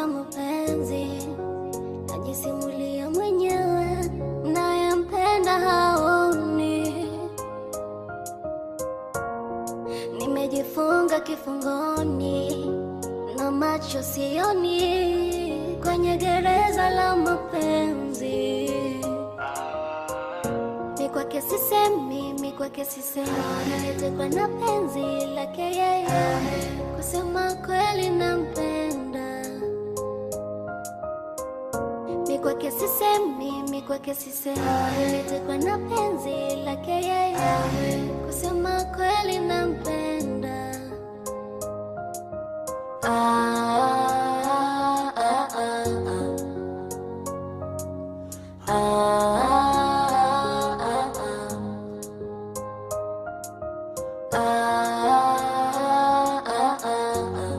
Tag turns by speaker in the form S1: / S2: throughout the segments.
S1: za mapenzi, najisimulia mwenyewe, nayempenda haoni. Nimejifunga kifungoni na macho sioni, kwenye gereza la mapenzi. Mi kwake sisemi, mi kwake sisemi, nimetekwa na penzi lake yeye, kusema kweli nampenda. Mi kwake sisemi, mi kwake sisemi, nimetekwa na penzi lake yeye, kusema kweli nampenda. Ah, ah, ah, ah, ah. Ah, ah, ah. Ah, ah, ah, ah.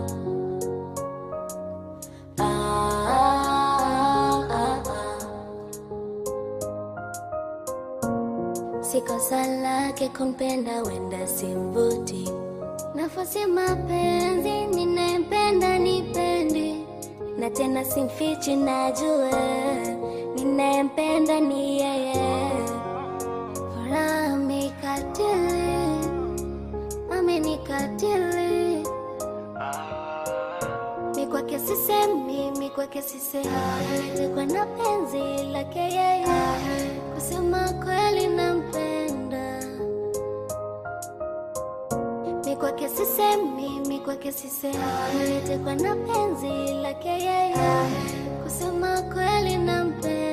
S1: Ah, ah, ah. Si kosa lake kumpenda, wenda simvuti nafasi mapenzi, ninayempenda nipendi, na tena simfichi, najua ninayempenda ni yeye. Furaha mikatili, amenikatili mi kwake sisemi, mi kwake sisemi, nimetekwa na penzi lake yeye, kusema kweli nampenda. Mi kwake sisemi, mi kwake sisemi, nimetekwa na penzi lake yeye, kusema kweli nampenda.